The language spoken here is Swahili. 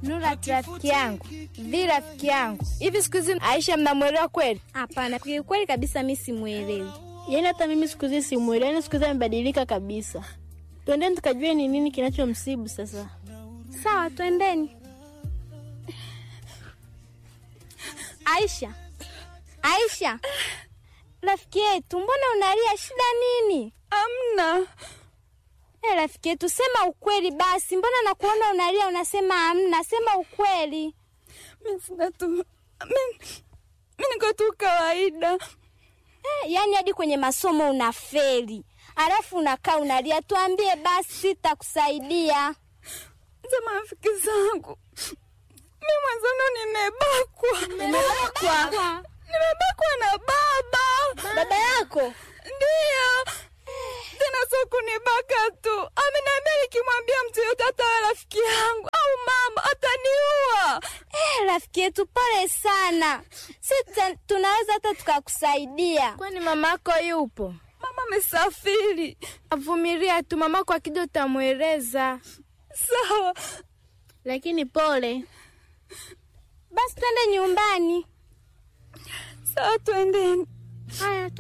Nurati rafiki yangu, vi rafiki yangu, hivi siku hizi Aisha mnamwelewa kweli? Hapana, kiukweli kabisa mi simwelewi. Yaani hata mimi siku hizi simwelewi, yaani siku hizi amebadilika kabisa. Twendeni tukajue ni nini kinachomsibu sasa. Sawa, twendeni. Aisha, Aisha, rafiki yetu, mbona unalia? Shida nini? Amna. Eh, rafiki yetu, sema ukweli basi. Mbona nakuona unalia unasema hamna? Sema ukweli. Mimi sina tu. Mimi mimi niko tu kawaida. Eh, yaani hadi kwenye masomo unafeli, alafu unakaa unalia. Tuambie basi, sitakusaidia. Za marafiki zangu. Mimi mwanzano nimebakwa. Umebakwa? Nimebakwa na baba. Baba yako Ndiyo. Tena sio kunibaka tu. Ameniambia nikimwambia mtu yote hata awe rafiki yangu au mama ataniua. Eh, rafiki yetu, pole sana. Si tuta- tunaweza hata tukakusaidia. Kwani mamako yupo? Mama amesafiri. Avumilia tu, mamako akija utamweleza. Sawa. lakini pole. Basi twende nyumbani. Sawa, twendeni. Haya,